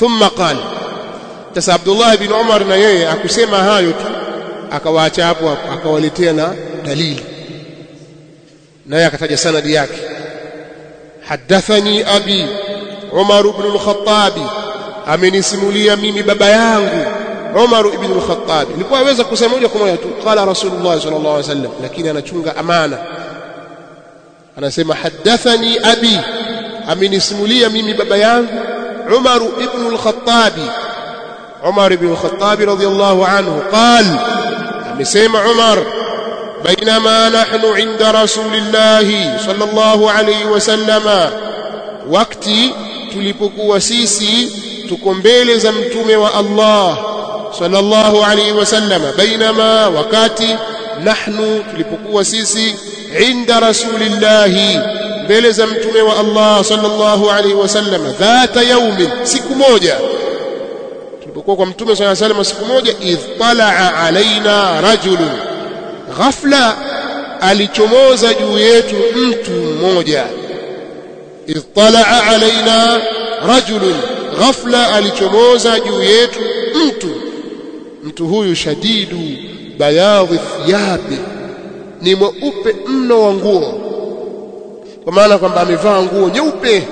thumma qala sasa Abdullah bin Umar na yeye akusema hayo tu akawaacha hapo akawaletea na dalili naye akataja sanadi yake hadathani abi Umar ibn al-Khattab amenisimulia mimi baba yangu Umar ibn al-Khattab nilikuwa aweza kusema moja kwa moja tu qala Rasulullah sallallahu alaihi wasallam lakini anachunga amana anasema hadathani abi amenisimulia mimi baba yangu Umar ibn al-Khattab Umar ibn al-Khattab radiyallahu anhu qal amesema Umar بينما نحن عند رسول الله صلى الله عليه وسلم wakati tulipokuwa sisi tuko mbele za mtume wa Allah sallallahu alaihi wasallam bainama wakati nahnu tulipokuwa sisi inda rasulillahi mbele za mtume wa Allah sallallahu alaihi wasallam dhata yaumin siku moja tulipokuwa kwa mtume sallallahu alaihi wasallam siku moja idh talaa alaina rajulun ghafla alichomoza juu yetu mtu mmoja idh talaa alaina rajulun ghafla alichomoza juu yetu mtu mtu huyu shadidu bayadhi thiyabi ni mweupe mno wa nguo kwa maana kwamba amevaa nguo nyeupe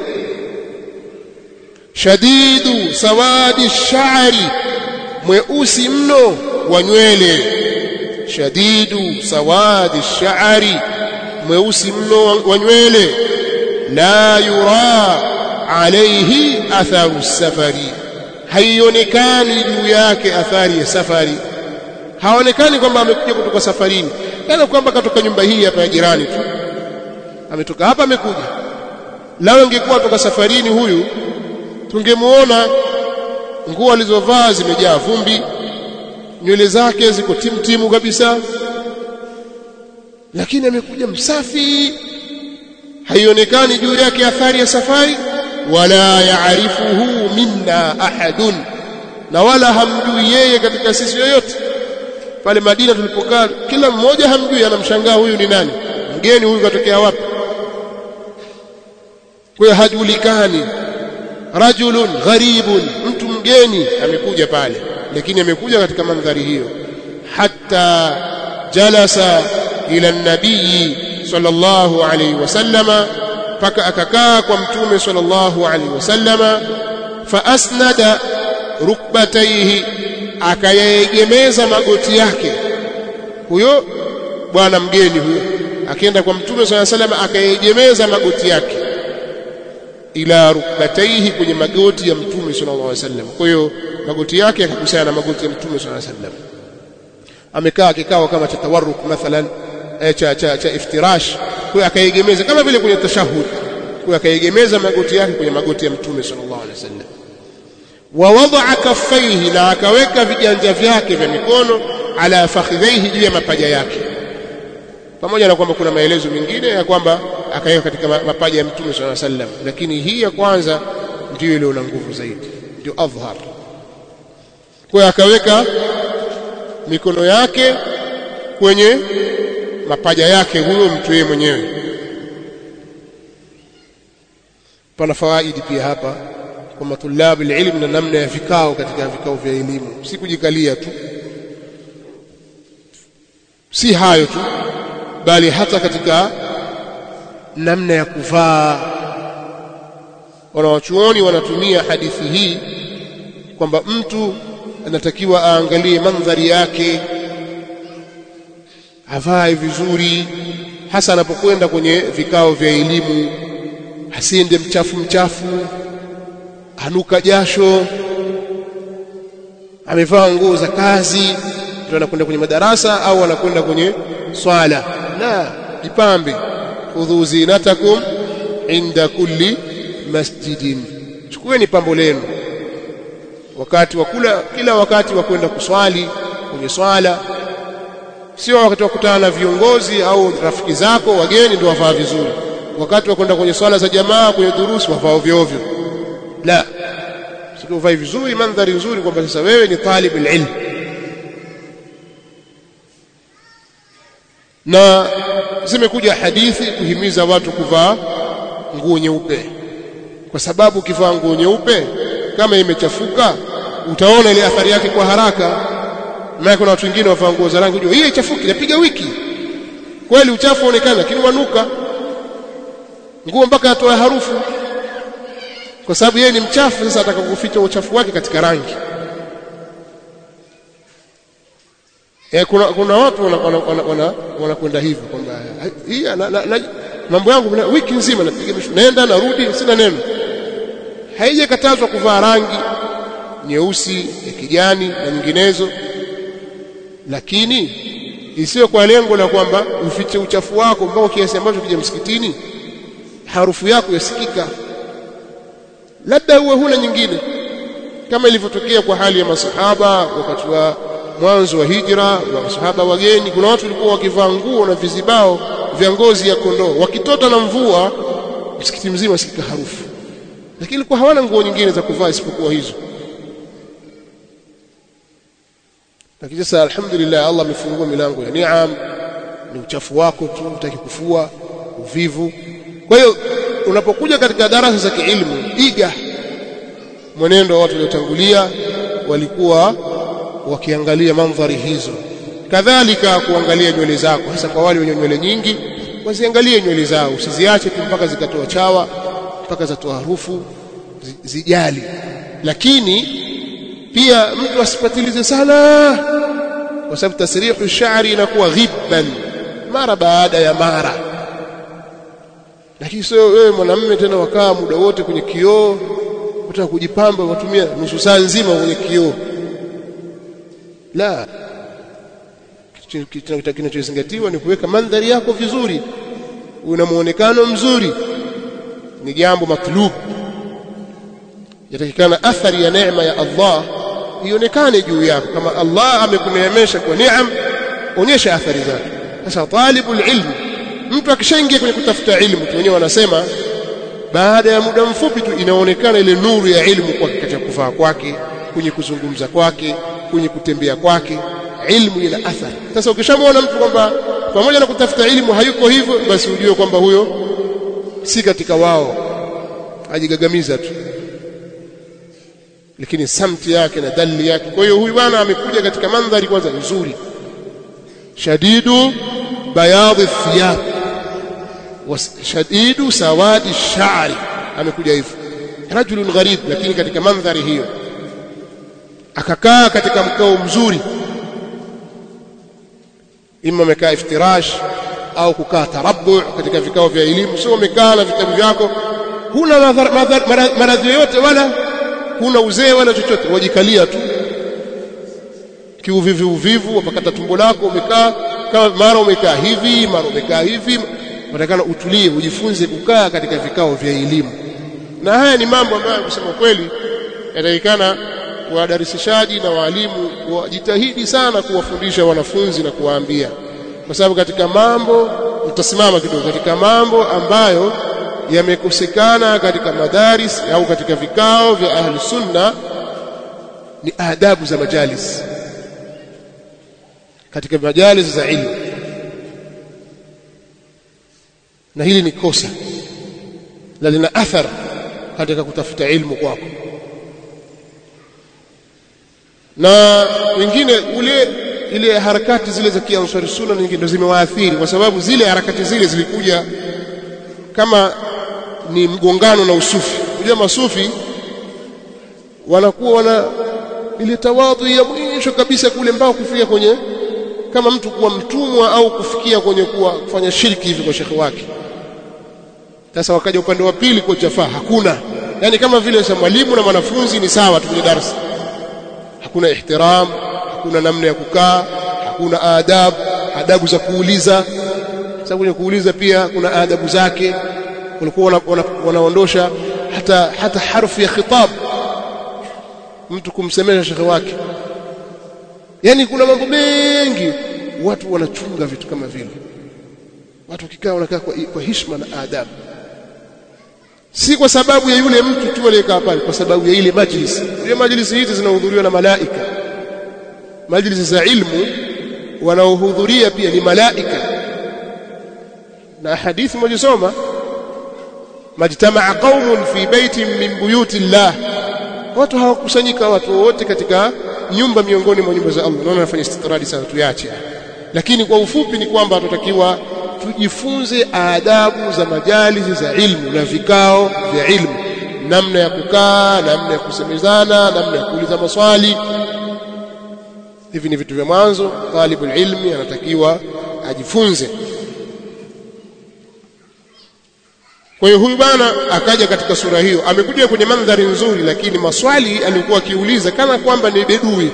shadidu sawadi shari mweusi mno wa nywele shadidu sawadi shari mweusi mno wa nywele la yura alayhi atharu safari haionekani juu yake athari ya safari haonekani kwamba amekuja kutoka safarini kana kwamba katoka nyumba hii hapa ya jirani tu ametoka hapa amekuja lao ingekuwa toka safarini huyu tungemuona nguo alizovaa zimejaa vumbi nywele zake ziko timtimu kabisa lakini amekuja msafi haionekani juu yake athari ya safari wala yaarifuhu minna ahadun na wala hamjui yeye katika sisi yoyote pale Madina tulipokaa kila mmoja hamjui anamshangaa huyu ni nani mgeni huyu katokea wapi kwa hiyo hajulikani rajulun gharibun mtu mgeni amekuja pale lakini amekuja katika mandhari hiyo hatta jalasa ila nabii sallallahu alayhi wasallama paka akakaa kwa mtume sallallahu alayhi wasallama fa asnada rukbatayhi akayaegemeza magoti yake huyo bwana mgeni huyo akienda kwa mtume sallallahu alayhi wasallam akayegemeza magoti yake ila rukbatayhi kwenye magoti ya mtume sallallahu alayhi wasallam kwa hiyo magoti yake yakakusana na magoti ya mtume sallallahu alayhi wasallam amekaa kikao kama cha tawarruk mathalan eh, cha, cha, cha iftirash kwa akaegemeza kama vile kwenye tashahud kwa akaegemeza magoti yake kwenye magoti ya mtume sallallahu alaihi wasallam wa wadaa kaffaihi na akaweka viganja vyake vya mikono ala fakhidhaihi juu ya mapaja yake pamoja na kwamba kuna maelezo mengine ya kwamba akaweka katika mapaja ya mtume sallallahu alaihi wasallam lakini hii ya kwanza ndiyo ile na nguvu zaidi ndio adhhar kwa akaweka mikono yake kwenye mapaja yake huyo mtu yeye mwenyewe pana fawaidi pia hapa kwa matulabu ilmu na namna ya vikao katika vikao vya elimu si kujikalia tu si hayo tu bali hata katika namna ya kuvaa wanawachuoni wanatumia hadithi hii kwamba mtu anatakiwa aangalie mandhari yake avae vizuri hasa anapokwenda kwenye vikao vya elimu asiende mchafu mchafu anuka jasho amevaa nguo za kazi ndio anakwenda kwenye madarasa au anakwenda kwenye swala la jipambe khudhu zinatakum inda kulli masjidin chukueni pambo lenu wakati wa kula kila wakati wa kwenda kuswali kwenye swala sio wakati wa kukutana na viongozi au rafiki zako wageni ndio wavaa vizuri wakati wa kwenda kwenye swala za jamaa kwenye durusi wavaa ovyo ovyo la sio uvae vizuri mandhari nzuri kwamba sasa wewe ni talib ilm na zimekuja hadithi kuhimiza watu kuvaa nguo nyeupe kwa sababu ukivaa nguo nyeupe kama imechafuka utaona ile athari yake kwa haraka maana kuna watu wengine wavaa nguo za rangi unajua hii ichafuki inapiga wiki kweli uchafu uonekana lakini wanuka nguo mpaka atoe harufu kwa sababu yeye ni mchafu sasa atakakuficha uchafu wake katika rangi e, kuna, kuna watu wanakwenda wana, wana, wana, wana hivyo kwamba hii na, na, na, mambo yangu na, wiki nzima napiga mishu naenda narudi sina neno haijakatazwa kuvaa rangi nyeusi ya kijani na nyinginezo lakini isiyo kwa lengo la kwamba ufiche uchafu wako mpaka kiasi ambacho kija msikitini harufu yako yasikika labda uwe huna nyingine kama ilivyotokea kwa hali ya masahaba wakati wa mwanzo wa hijra wa masahaba wageni kuna watu walikuwa wakivaa nguo na vizibao vya ngozi ya kondoo wakitota na mvua msikiti mzima sikika harufu lakini ilikuwa hawana nguo nyingine za kuvaa isipokuwa hizo lakini sasa alhamdulillah Allah amefungua milango ya niam ni uchafu wako tu utaki kufua uvivu kwa hiyo unapokuja katika darasa za kiilmu iga mwenendo wa watu waliotangulia walikuwa wakiangalia mandhari hizo kadhalika kuangalia nywele zako hasa kwa wale wenye nywele nyingi wasiangalie nywele zao usiziache tu mpaka zikatoa chawa mpaka zatoa harufu zijali lakini pia mtu asipatilize sana kwa sababu tasrihu shari inakuwa ghibban mara baada ya mara lakini sio wewe mwanamume tena wakaa muda wote kwenye kioo utaka kujipamba watumia nusu saa nzima kwenye kioo la kinachozingatiwa ni kuweka mandhari yako vizuri una muonekano mzuri ni jambo matlub yatakikana athari ya neema ya Allah ionekane juu yako kama Allah amekuneemesha kwa neema onyesha athari zake sasa talibul ilm mtu akishaingia kwenye kutafuta ilmu tu wenyewe wanasema baada ya muda mfupi tu inaonekana ile nuru ya ilmu kwa katika kuvaa kwake kwenye kuzungumza kwake kwenye kutembea kwake ilmu ina athari sasa ukishamwona mtu kwamba pamoja na kutafuta ilmu hayuko hivyo basi ujue kwamba huyo si katika wao ajigagamiza tu lakini samti yake na dalili yake kwa hiyo huyu bwana amekuja katika mandhari kwanza nzuri shadidu bayadhi thiyab shadidu sawadi shari amekuja hivyo rajulun gharib lakini katika mandhari hiyo akakaa katika mkao mzuri ima amekaa iftirash au kukaa tarabu katika vikao vya elimu sio umekaa na vitabu vyako huna maradhi yoyote wala huna uzee wala chochote wajikalia tu kiuvivu uvivu wapakata tumbo lako umekaa kama mara umekaa hivi mara umekaa hivi unatakana utulie ujifunze kukaa katika vikao vya elimu na haya ni mambo ambayo kusema kweli yatakikana wadarisishaji na waalimu wajitahidi sana kuwafundisha wanafunzi na kuwaambia kwa sababu katika mambo utasimama kidogo katika mambo ambayo yamekosekana katika madaris au katika vikao vya ahli sunna ni adabu za majalis katika majalis za ilmu na hili ni kosa na lina athar katika kutafuta ilmu kwako na wengine ule ile harakati zile za kiansari sunna nyingine ndio zimewaathiri kwa sababu zile harakati zile zilikuja kama ni mgongano na usufi unajua masufi wanakuwa wana ile tawadhu ya mwisho kabisa kule mbao kufikia kwenye kama mtu kuwa mtumwa au kufikia kwenye kuwa kufanya shirki hivi kwa shekhi wake sasa wakaja upande wa pili kwa chafaa hakuna yani kama vile sa mwalimu na mwanafunzi ni sawa tu kwenye darasa hakuna ihtiram hakuna namna ya kukaa hakuna adabu adabu za kuuliza sababu kwenye kuuliza pia kuna adabu zake walikuwa wanaondosha wana, wana hata hata harfu ya khitab mtu kumsemesha shekhe wake yani kuna mambo mengi watu wanachunga vitu kama vile watu wakikaa wanakaa kwa, kwa heshima na adabu si kwa sababu ya yule mtu tu aliyekaa pale kwa sababu ya ile majlis ile majlis hizi zinahudhuriwa na malaika majlis za ilmu wanaohudhuria pia ni malaika na hadithi mojisoma majtamaa qaumun fi baitin min buyuti llah watu hawakusanyika watu wote katika nyumba miongoni mwa nyumba za Allah naona nafanya istitradi sana tuyache lakini kwa ufupi ni kwamba tunatakiwa tujifunze adabu za majalisi za ilmu na vikao vya ilmu namna ya kukaa namna ya kusemezana namna ya kuuliza maswali hivi ni vitu vya mwanzo talibul ilmi anatakiwa ajifunze kwa hiyo huyu bwana akaja katika sura hiyo amekuja kwenye mandhari nzuri lakini maswali alikuwa akiuliza kana kwamba ni bedui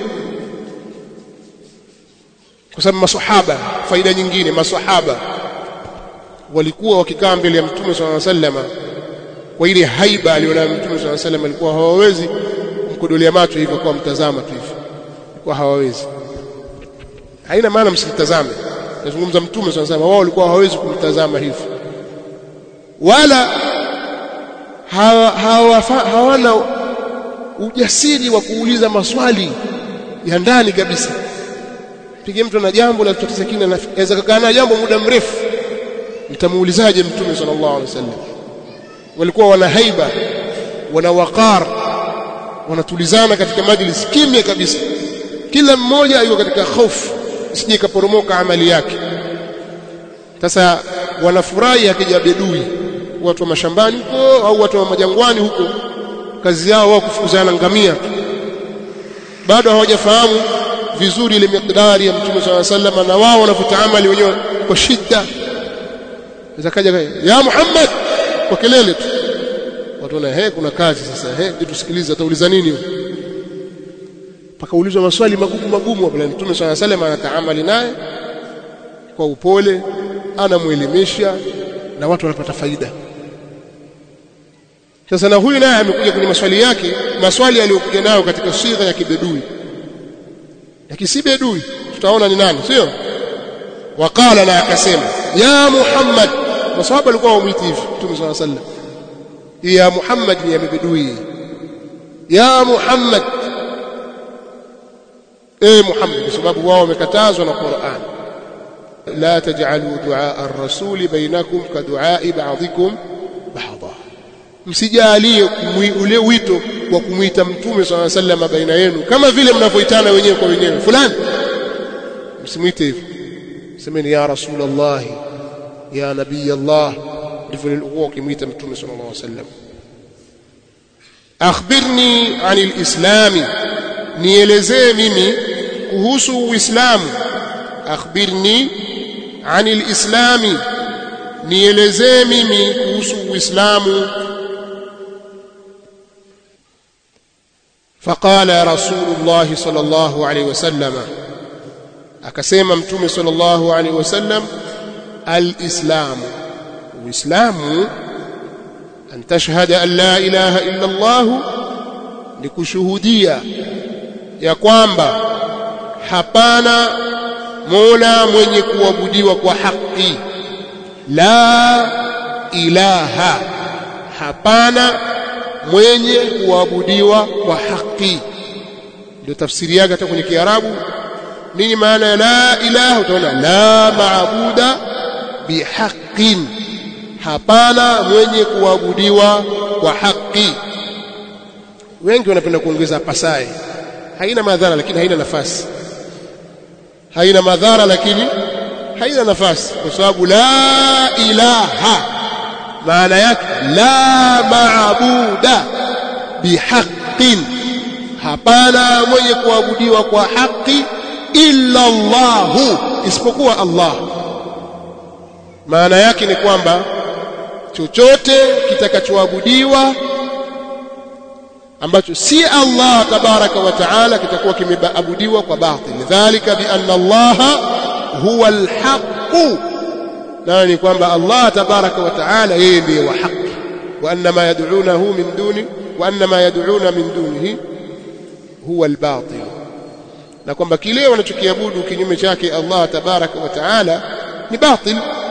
kwa sababu maswahaba faida nyingine maswahaba walikuwa wakikaa mbele ya mtume swalla sallama kwa ile haiba alionayo mtume swalla sallam alikuwa hawawezi kumkodolea macho hivyo kwa mtazama tu hivyo kwa hawawezi haina maana msimtazame nazungumza mtume swalla sallam wao walikuwa hawawezi kumtazama hivyo wala hawa, hawa, hawana ujasiri wa kuuliza maswali ya ndani kabisa pige mtu na jambo la kutatiza kina anaweza kukaa na jambo muda mrefu nitamuulizaje mtume sallallahu alaihi wasallam walikuwa wana haiba wana waqar wanatulizana katika majlis kimya kabisa kila mmoja yuko katika hofu isije kaporomoka amali yake sasa wanafurahi akija bedui watu wa mashambani huko au watu wa majangwani huko kazi yao wao kufukuzana ngamia bado hawajafahamu vizuri ile miqdari ya mtume swalla sallam na wao wanavyotaamali wenyewe kwa shida zakaja ya Muhammad kwa kelele tu watu wana he kuna kazi sasa he tusikilize atauliza nini pakaulizwa maswali magumu magumu hapo mtume swalla sallam anataamali naye kwa upole anamuelimisha na watu wanapata faida sasa na huyu naye amekuja kwenye maswali yake maswali aliyokuja nayo katika sigha ya kibedui lakini si bedui tutaona ni nani sio waqala na akasema ya muhammad maswahaba walikuwa wamwiti hivi mtume swalla sallam ya muhammad ni ya bedui ya muhammad eh muhammad kwa sababu wao wamekatazwa na Qur'an la taj'alu du'a ar-rasul bainakum ka du'a ba'dikum ba'dha msijalie ule wito wa kumwita mtume swalla sallam baina yenu kama vile mnavyoitana wenyewe kwa wenyewe fulani msimwite hivyo semeni ya rasulullah ya nabii allah ndivyo lilikuwa ukimwita mtume sallallahu alaihi wasallam akhbirni anil islami nielezee mimi kuhusu uislamu akhbirni anil islami nielezee mimi kuhusu uislamu فقال رسول الله صلى الله عليه وسلم akasema mtume sallallahu alaihi wasallam alislamu uislamu an tashhada an la ilaha illa allah ni kushuhudia ya kwamba hapana mola mwenye kuabudiwa kwa haki la ilaha hapana mwenye kuabudiwa kwa haki ndio tafsiri yake hata kwenye kiarabu nini maana ya la ilaha utaona la maabuda bihaqqin hapana mwenye kuabudiwa kwa haki wengi wanapenda kuongeza pasaye haina madhara lakini haina nafasi haina madhara lakini haina nafasi kwa sababu la ilaha maana yake la maabuda bihaqqin hapana mwenye kuabudiwa kwa haki illa Allahu isipokuwa Allah maana yake ni kwamba chochote kitakachoabudiwa ambacho si Allah tabaraka wa taala kitakuwa kimeabudiwa kwa batil dhalika bi anna Allah huwa alhaq na ni kwamba Allah tabaraka wa taala yeye ndiye wa haki wa anna ma yad'unahu min duni wa anna ma yad'una min dunihi huwa albatil na kwamba kile wanachokiabudu kinyume chake Allah tabaraka wa taala ni batil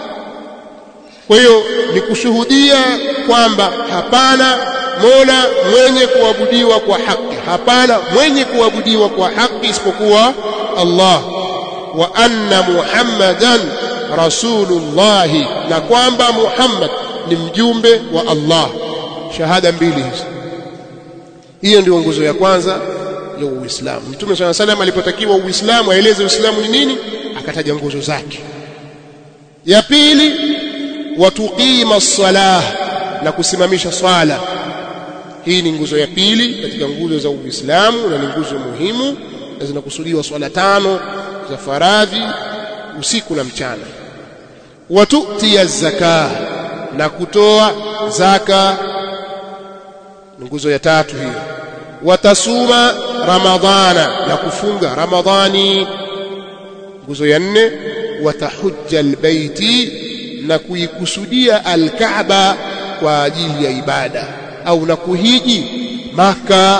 kwa hiyo ni kushuhudia kwamba hapana mola mwenye kuabudiwa kwa haki hapana mwenye kuabudiwa kwa haki isipokuwa Allah wa anna muhammadan rasulullah na kwamba Muhammad ni mjumbe wa Allah shahada mbili hizi hiyo ndio nguzo ya kwanza ya Uislamu Mtume swalla salam alipotakiwa Uislamu aeleze Uislamu ni nini akataja nguzo zake ya pili watuqima salah na kusimamisha swala hii ni nguzo ya pili katika nguzo za Uislamu na ni nguzo muhimu na zinakusudiwa swala tano za faradhi usiku na mchana watutia zaka na kutoa zaka ni nguzo ya tatu hiyo watasuma ramadhana na kufunga ramadhani nguzo ya nne watahujja albaiti na kuikusudia alkaaba kwa ajili ya ibada au na kuhiji maka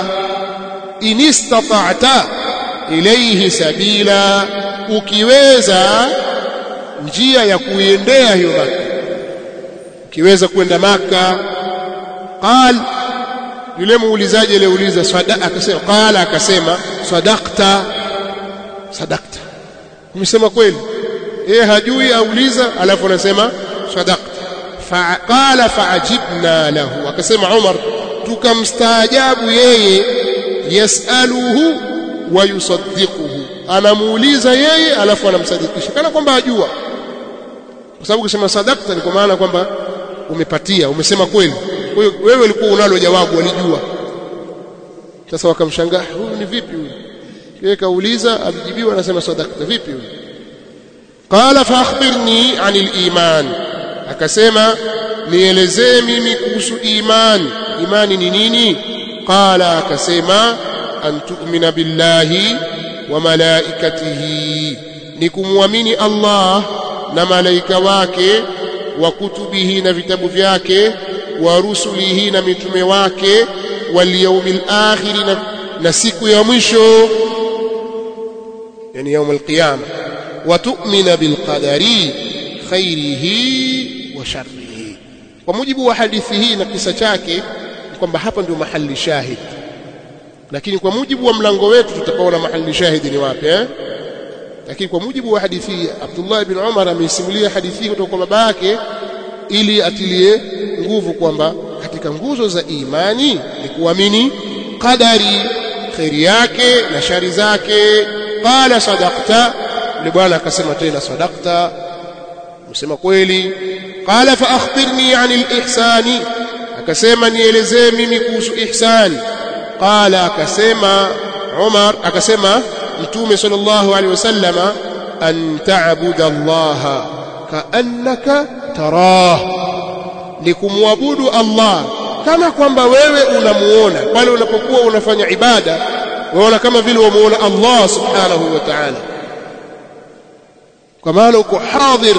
inistata'ta ilayhi sabila ukiweza njia ya kuiendea hiyo maka ukiweza kwenda maka qal yule muulizaji aliyeuliza swada akasema qala akasema sadaqta sadaqta umesema kweli yeye hajui auliza alafu anasema sadaqta faqala faajibna lahu akasema Umar tukamstaajabu yeye yasaluhu wa yusaddiquhu anamuuliza yeye alafu anamsadikisha kana kwamba ajua kwa sababu kusema sadaqta ni kwa maana kwamba umepatia umesema kweli kwa hiyo wewe ulikuwa unalo jawabu walijua sasa wakamshangaa huyu ni vipi huyu yeye kauliza alijibiwa anasema sadaqta vipi huyu qala fa akhbirni anil iman akasema nielezee mimi kuhusu imani imani ni nini qala akasema an tu'mina billahi wa malaikatihi ni kumwamini Allah na malaika wake wa kutubihi na vitabu vyake wa rusulihi na mitume wake wal yawmil akhir na, na siku ya mwisho yani يوم القيامه وتؤمن بالقدر خيره وشره kwa mujibu wa hadithi hii na kisa chake kwamba hapa ndio mahali shahid lakini kwa mujibu wa mlango wetu tutapaona mahali shahid ni wapi eh lakini kwa mujibu wa hadithi hii Abdullah ibn Umar ameisimulia hadithi hii kutoka kwa baba yake ili atilie nguvu kwamba katika nguzo za imani ni kuamini qadari khairi yake na shari zake qala sadaqta yule bwana akasema tena sadaqta msema kweli qala fa akhbirni anil ihsani akasema nielezee mimi kuhusu ihsani qala akasema Umar akasema mtume sallallahu alaihi wasallama an ta'budu Allah kaannaka tarah ni kumwabudu Allah kama kwamba wewe unamuona pale unapokuwa unafanya ibada waona kama vile wamuona Allah subhanahu wa ta'ala kwa maana uko hadhir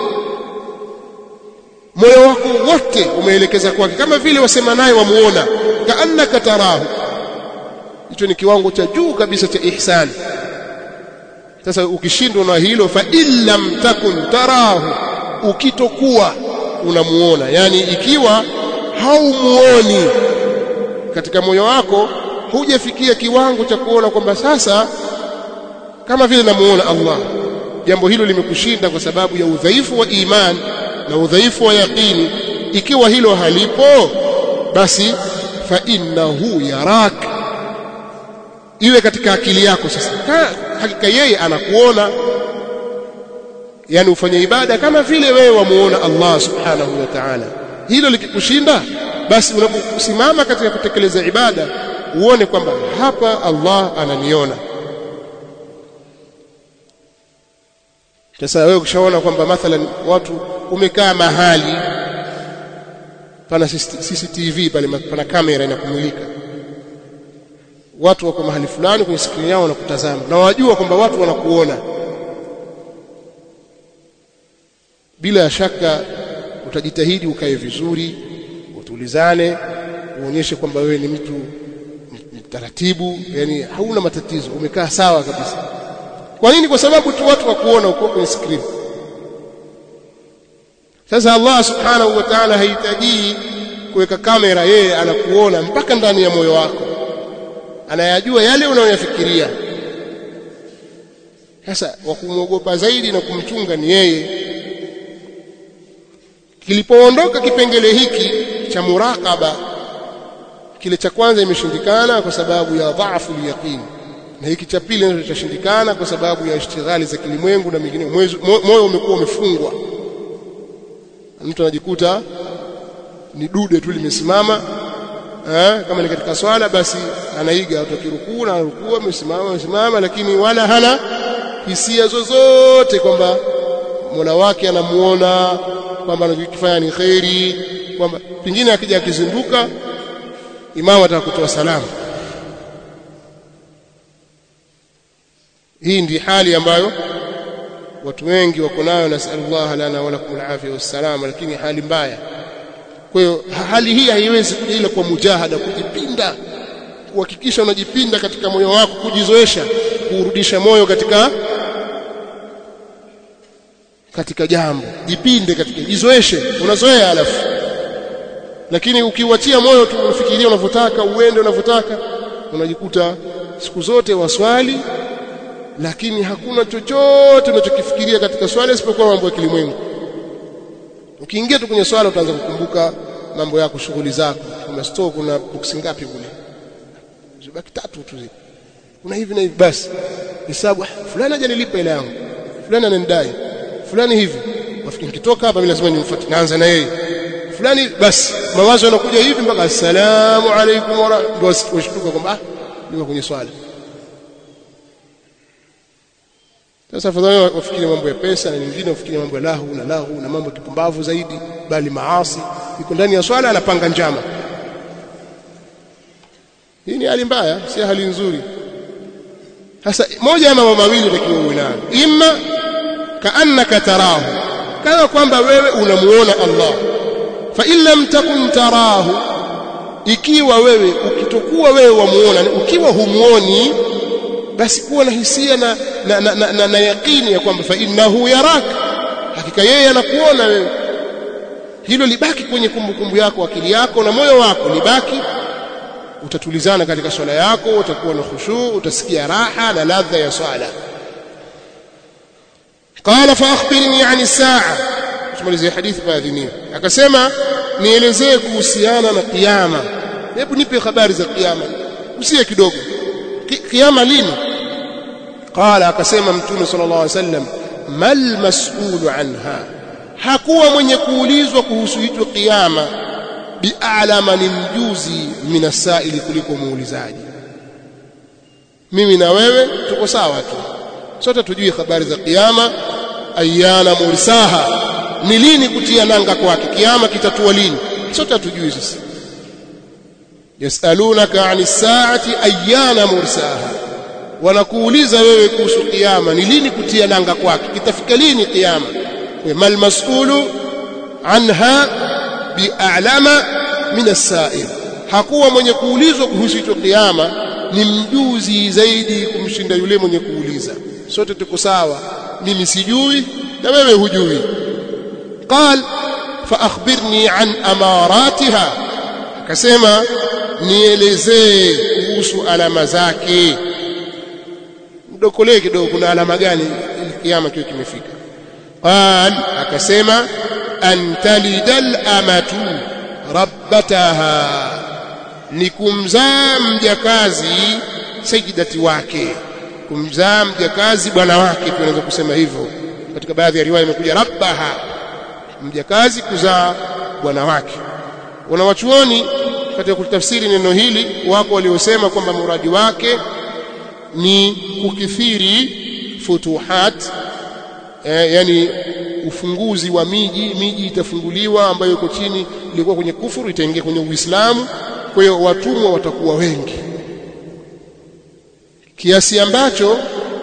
moyo wako wote umeelekeza kwake kama vile wasema naye wamuona kaannaka tarahu hicho ni kiwango cha juu kabisa cha ihsani sasa ukishindwa na hilo fa illam takun tarahu ukitokuwa unamuona yani ikiwa haumuoni katika moyo wako hujafikia kiwango cha kuona kwamba sasa kama vile namuona Allah jambo hilo limekushinda kwa sababu ya udhaifu wa iman na udhaifu wa yaqini ikiwa hilo halipo basi fa innahu yarak iwe katika akili yako sasa hakika yeye anakuona yani ufanye ibada kama vile wewe wamuona Allah subhanahu wa ta'ala hilo likikushinda basi unaposimama katika kutekeleza ibada uone kwamba hapa Allah ananiona sasa wewe ukishaona kwamba mathalan watu umekaa mahali pana CCTV pale pana kamera inakumulika watu wako mahali fulani kwenye skrini yao wanakutazama na wajua kwamba watu wanakuona bila shaka utajitahidi ukae vizuri utulizane uonyeshe kwamba wewe ni mtu mtaratibu yani hauna matatizo umekaa sawa kabisa kwa nini kwa sababu tu watu wakuona uko kwenye screen sasa Allah subhanahu wa ta'ala hahitaji kuweka kamera yeye anakuona mpaka ndani ya moyo wako anayajua yale unayoyafikiria sasa wa kumwogopa zaidi na kumchunga ni yeye kilipoondoka kipengele hiki cha muraqaba kile cha kwanza imeshindikana kwa sababu ya dhaifu yaqin na hiki cha pili ndio kitashindikana kwa sababu ya ishtighali za kilimwengu na mingine moyo umekuwa umefungwa mtu anajikuta ni dude tu limesimama eh, kama ni katika swala basi anaiga atakirukuu na rukuu amesimama amesimama lakini wala hana hisia zozote kwamba Mola wake anamuona kwamba anachokifanya ni khairi kwamba pengine akija akizinduka imamu ataka kutoa salamu hii ndi hali ambayo watu wengi wako nayo nasallallahu lana wa lakum alafia wassalama lakini hali mbaya kwa hiyo hali hii haiwezi kuja ila kwa mujahada kujipinda kuhakikisha unajipinda katika moyo wako kujizoesha kurudisha moyo katika katika jambo jipinde katika jizoeshe unazoea alafu lakini ukiwatia moyo tu unafikiria unavyotaka uende unavyotaka unajikuta siku zote waswali lakini hakuna chochote unachokifikiria katika swala isipokuwa mambo ya kilimwengu ukiingia tu kwenye swala utaanza kukumbuka mambo yako shughuli zako kuna store kuna box ngapi kule zibaki tatu tu zile kuna hivi na hivi basi hesabu fulani hajanilipa ile yangu fulani ananidai fulani hivi wafikiri nikitoka hapa mimi lazima nimfuate naanza na yeye fulani basi mawazo yanakuja hivi mpaka assalamu alaykum wa rahmatullahi washtuka kwamba ah niko kwenye swala sasa afadhali wafikiri mambo ya pesa na nyingine wafikiri mambo ya lahu na lahu na mambo ya kipumbavu zaidi bali maasi yuko ndani ya swala anapanga njama hii ni hali mbaya si hali nzuri sasa moja ya mambo mawili takiwa uwe nayo imma kaannaka tarahu kana kwamba wewe unamuona Allah fa in lam takun tarahu ikiwa wewe ukitokuwa wewe wamuona ukiwa humuoni basi kuwa na hisia na na, na, na, na, na yaqini ya kwamba fa innahu yarak hakika yeye anakuona wewe hilo libaki kwenye kumbukumbu yako akili yako na moyo wako libaki utatulizana katika swala yako utakuwa na khushu utasikia raha na ladha ya swala qala fa akhbirni ani saa tumalizie hadithi baadhi akasema nielezee kuhusiana na kiyama hebu nipe habari za kiyama usie kidogo kiyama lini qala akasema mtume sallallahu alaihi wasallam mal mas'ulu anha hakuwa mwenye kuulizwa kuhusu hicho kiyama bi'alama ni mjuzi minasaili kuliko muulizaji mimi na wewe tuko sawa tu sote tujui habari za kiyama ayana mursaha ni lini kutia nanga kwake kiyama kitatua lini sote tujui sisi yasalunaka ani saati ayana mursaha wanakuuliza wewe kuhusu kiyama ni lini kutia nanga kwake kitafika lini kiyama mal mas'ulu anha bi'alama min as-sa'il hakuwa mwenye kuulizwa kuhusu hicho kiyama ni mjuzi zaidi kumshinda yule mwenye kuuliza sote tuko sawa mimi sijui na wewe hujui qal fa akhbirni an amaratiha akasema nielezee kuhusu alama zake mdokolee kidogo kuna alama gani kiyama kiwe kimefika qal akasema an talidal amatu rabbataha ni kumzaa mjakazi sajidati wake kumzaa mjakazi bwana wake tunaweza kusema hivyo katika baadhi ya riwaya imekuja rabbaha mjakazi kuzaa bwana wake wanawachuoni katika kutafsiri neno hili wako waliosema kwamba muradi wake ni kukithiri futuhat eh, yani ufunguzi wa miji miji itafunguliwa ambayo iko chini ilikuwa kwenye kufuru itaingia kwenye Uislamu kwa hiyo watumwa watakuwa wengi kiasi ambacho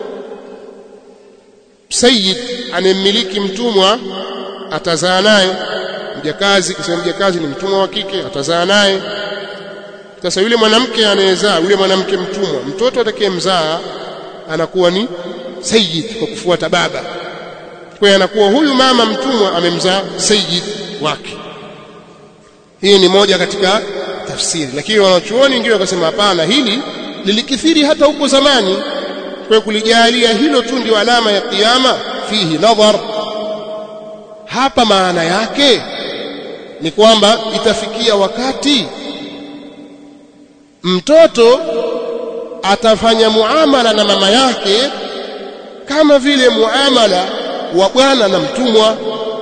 sayyid anemiliki mtumwa atazaa naye mjakazi kisema mjakazi ni mtumwa wa kike atazaa naye sasa yule mwanamke anayezaa yule mwanamke mtumwa mtoto atakayemzaa anakuwa ni sayyid kwa kufuata baba kwa hiyo anakuwa huyu mama mtumwa amemzaa sayyid wake hii ni moja katika tafsiri lakini wanachuoni wengine wakasema hapana hili lilikithiri hata huko zamani kwa kulijalia hilo tu ndio alama ya kiyama fihi nadhar hapa maana yake ni kwamba itafikia wakati mtoto atafanya muamala na mama yake kama vile muamala wa bwana na mtumwa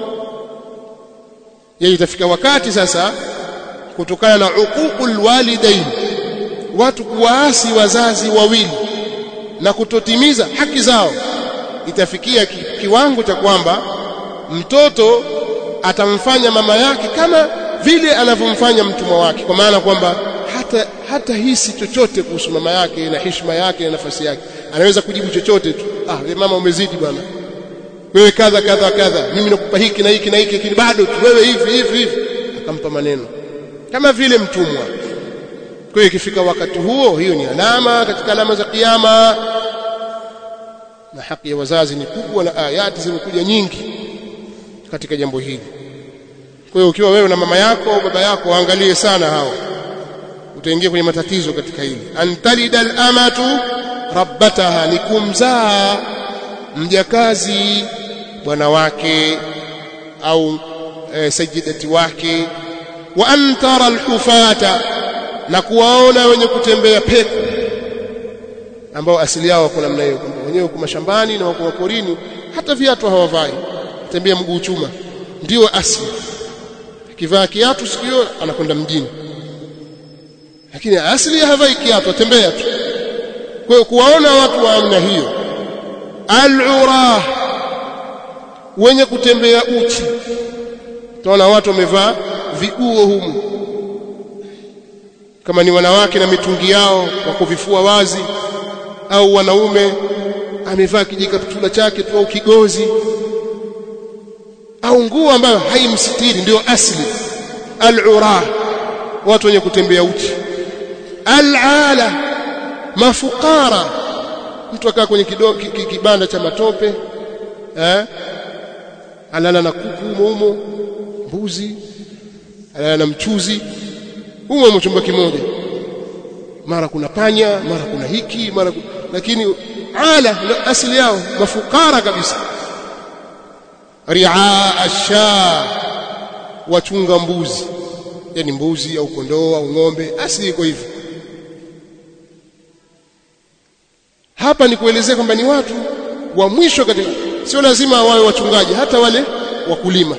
yeye itafika wakati sasa kutokana na uququl walidain watu kuwaasi wazazi wawili na kutotimiza haki zao itafikia ki, kiwango cha kwamba mtoto atamfanya mama yake kama vile anavyomfanya mtumwa wake kwa maana kwamba hata hata hisi chochote kuhusu mama yake na heshima yake na nafasi yake anaweza kujibu chochote tu ah we mama umezidi bwana wewe kadha kadha kadha mimi nakupa hiki na hiki na hiki lakini bado tu wewe hivi hivi hivi akampa maneno kama vile mtumwa kwa hiyo ikifika wakati huo hiyo ni alama katika alama za kiyama na haki ya wazazi ni kubwa na ayati zimekuja nyingi katika jambo hili kwa hiyo ukiwa wewe na mama yako au baba yako waangalie sana hao utaingia kwenye matatizo katika hili antalida al-amatu rabbataha ni kumzaa mjakazi bwana wake au e, sajidati wake wa antara al-hufata na kuwaona wenye kutembea peku ambao asili yao wako namna hiyo wenyewe wako mashambani na wako porini hata viatu hawavai tembea mguu chuma ndio asili akivaa kiatu sikio anakwenda mjini lakini asili havai kiatu atembea tu kwa hiyo kuwaona watu wa namna hiyo al-urah wenye kutembea uchi tunaona watu wamevaa viguo humu kama ni wanawake na mitungi yao wako vifua wazi au wanaume amevaa kijikaptula chake tu au kigozi au nguo ambayo haimsitiri ndio asli al-urah watu wenye kutembea uchi al-ala mafukara mtu akaa kwenye kido, ki, ki, kibanda cha matope eh alala na kuku humo mbuzi alala na mchuzi humo chumba kimoja mara kuna panya mara kuna hiki mara kuna, lakini ala asili yao mafukara kabisa riaa asha wachunga mbuzi yani mbuzi au kondoo au ng'ombe asili iko hivi hapa ni kuelezea kwamba ni watu wa mwisho katika sio lazima wawe wachungaji hata wale wakulima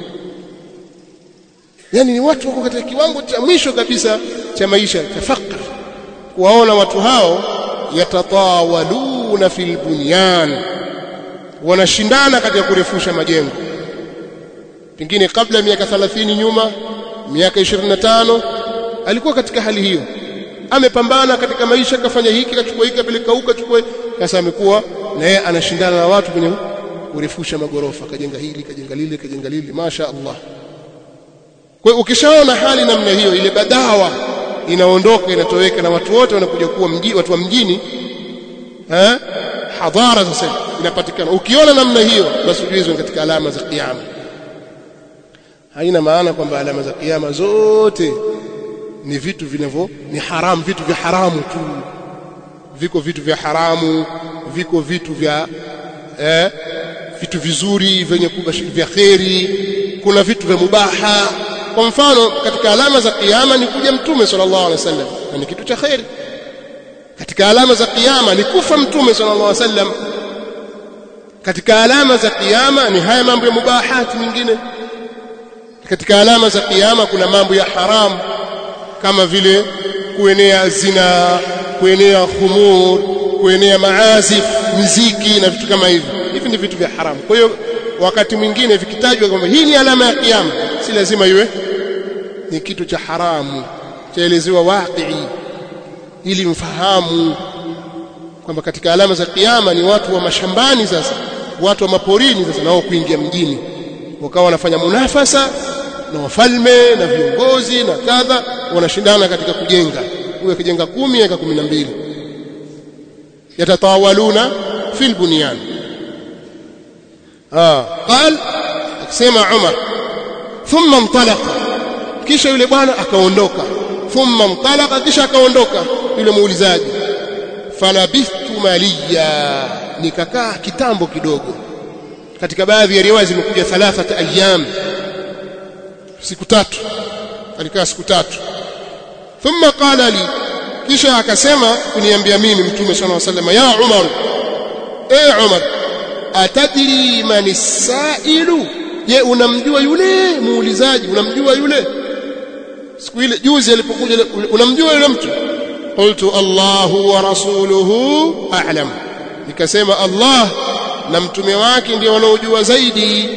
yani ni watu wako katika kiwango cha mwisho kabisa cha maisha cha fakr kuwaona watu hao yatatawaluna fil bunyan wanashindana katika kurefusha majengo pengine kabla miaka 30 nyuma miaka 25 alikuwa katika hali hiyo amepambana katika maisha kafanya hiki kachukua hiki apeleka huko kachukua sasa amekuwa na yeye anashindana na watu kwenye kurefusha magorofa kajenga hili kajenga lile kajenga lile masha Allah kwa hiyo ukishaona hali namna hiyo ile badawa inaondoka inatoweka na watu wote wanakuja kuwa mji, watu wa mjini eh hadhara sasa inapatikana ukiona namna hiyo basi ujue hizo katika alama za kiyama haina maana kwamba alama za kiyama zote ni vitu vinavyo ni haramu vitu vya haramu tu viko vitu vya haramu viko vitu vya eh, vitu vizuri vyenye vya kheri kuna vitu vya mubaha kwa mfano katika alama za kiyama ni kuja mtume sallallahu alaihi wasallam na ni kitu cha kheri katika alama za kiyama ni kufa mtume sallallahu alaihi wasallam katika alama za kiyama ni haya mambo ya mubahati mengine katika alama za kiyama kuna mambo ya haramu kama vile kuenea zina kuenea khumur kuenea maazif muziki na vitu kama hivi hivi ni vitu vya haramu kwa hiyo wakati mwingine vikitajwa kwamba hii ni alama ya kiyama si lazima iwe ni kitu cha haramu chaelezewa waqi ili mfahamu kwamba katika alama za kiyama ni watu wa mashambani sasa watu wa maporini sasa nao kuingia mjini wakawa wanafanya munafasa na wafalme na viongozi na kadha wanashindana katika kujenga huyo akijenga kumi aka kumi na mbili yatatawaluna fil bunyan ah qal akisema Umar thumma mtalaqa kisha yule bwana akaondoka thumma mtalaqa kisha akaondoka yule muulizaji falabithtu maliya nikakaa kitambo kidogo katika baadhi ya riwaya zimekuja thalathata ayyam siku tatu alikaa siku tatu thumma qala li kisha akasema kuniambia mimi mtume sallallahu alaihi wasallam ya Umar eh Umar atadri man sailu je unamjua yule muulizaji unamjua yule siku ile juzi alipokuja unamjua yule mtu qultu Allahu wa rasuluhu a'lam nikasema Allah na mtume wake ndio wanaojua zaidi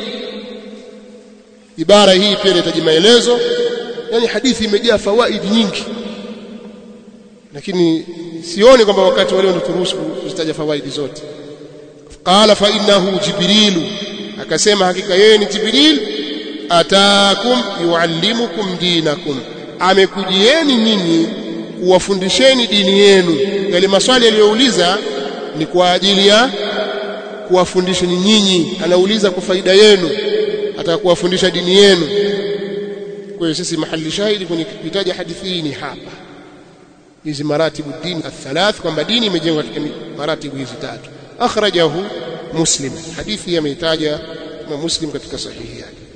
ibara hii pia inahitaji maelezo yani hadithi imejaa fawaidi nyingi lakini sioni kwamba wakati wale wanaturuhusu kuzitaja fawaidi zote qala fa innahu jibrilu akasema hakika yeye ni jibril ataakum yuallimukum dinakum amekujieni nyinyi kuwafundisheni dini yenu yale maswali aliyouliza ni kwa ajili ya kuwafundisheni nyinyi anauliza kwa faida yenu ataka kuwafundisha dini yenu kwa hiyo sisi mahali shahidi kwenye kitaja hadithi hii ni hapa hizi maratibu dini athalath kwamba dini imejengwa katika maratibu hizi tatu akhrajahu muslim hadithi ameitaja na muslim katika sahihi yake